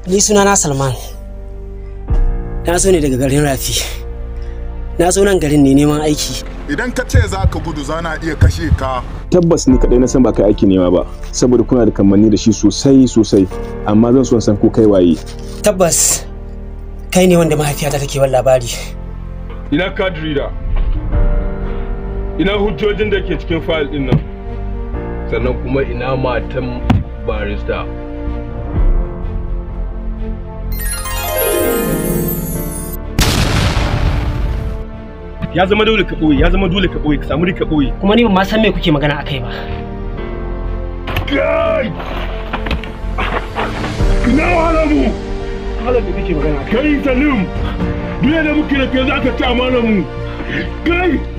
Ni sunana Salman. Na zo ne daga garin Rafi. Na zo nan garin ne neman aiki. Idan ka ce za ka gudu za na iya kashe ka. tabbas ni kadai na san ba kai aiki nema ba saboda kuna da kamanni da shi sosai sosai amma zan so in san ko kai waye Tabbas kai ne wanda mahaifiyata take ban labari. ina card reader ina hujjojin da ke cikin fayil din nan sannan kuma ina matan barista ya zama dole ka ɓoye ya zama dole ka ɓoye ka samu ka ɓoye Kuma ni ban ma san me kuke magana akai ba. kai ina wahala mu halar da kake magana kai salim duk da muke da kai za ka ci amana mu kai